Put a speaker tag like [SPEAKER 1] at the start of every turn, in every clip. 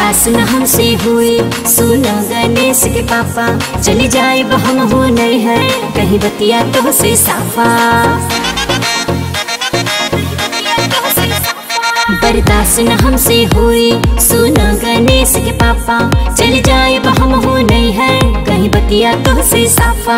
[SPEAKER 1] बर्दाश्त न हमसे हुई सुनो गणेश के पापा चली जाए हम हो नहीं है कहीं बतिया तो से साफा बर्दाश्त न हमसे हुई सुनो गणेश के पापा चली जाए हम हो नहीं है कहीं बतिया तो से साफा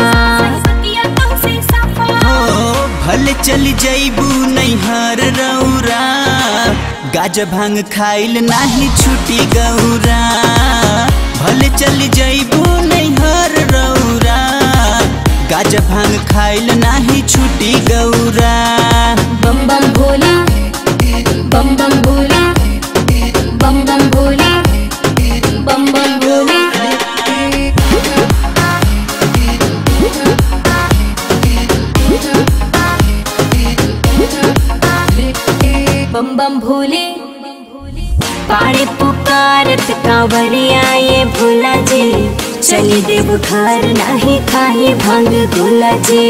[SPEAKER 2] हो भले चल जैबू नैहर रौरा गाज भांग खाइल नाही छुटी गौरा भले चल जैबू नैहर रौरा गाज भांग खाइल नाही छुटी गौरा
[SPEAKER 1] बम बम भोला बम बम भोला बम बम भोला बम बम भोला बम बम भोले पाड़े पुकारत कांवरिया ये भोला जी चली देव घर नहीं खाए भंग गोला जी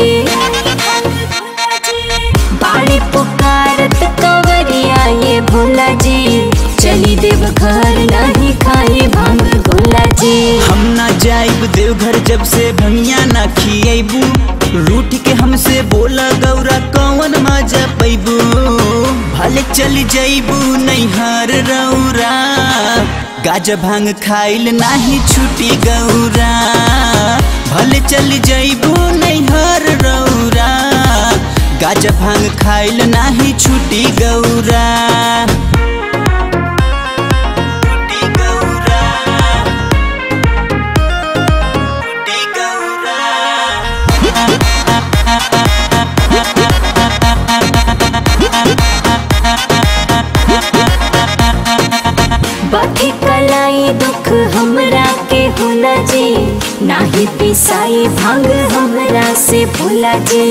[SPEAKER 1] पाड़े पुकारत कांवरिया ये भोला जी चली देव घर नहीं खाए भंग गोला जी
[SPEAKER 2] हम ना जाइब देवघर जब से भंगिया ना खिएबू रूठ के हमसे बोला गौरा कौन मजा पैबू भले चल जैबू नैहर रौरा गाज भांग खाइल नाही छुटी गौरा भले चल जैबू नैहर रौरा गाज भांग खाइल नाही छुटी गौरा छुटी गौरा छुटी गौरा
[SPEAKER 1] बाकी कलाई दुख हमरा के होला जी नाही पिसाई भांग हमरा से भोला जी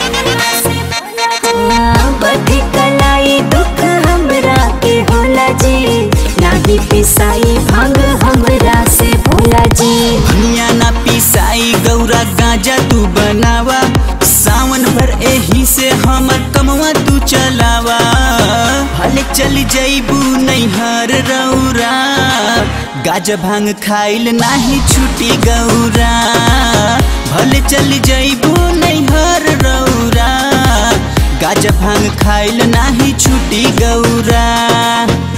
[SPEAKER 1] बाकी कलाई दुख हमरा के होला जी नाही पिसाई भांग हमरा से भोला जी
[SPEAKER 2] भनिया ना पिसाई गौरा गांजा तू बनावा सावन भर एही से हमर कमवा तू चलावा भले चल जैबू नैहर रौरा गाज भांग खाइल नाही छुटी गौरा भले चल जैबू नैहर रौरा गाज भांग खाइल नाही छुटी गौरा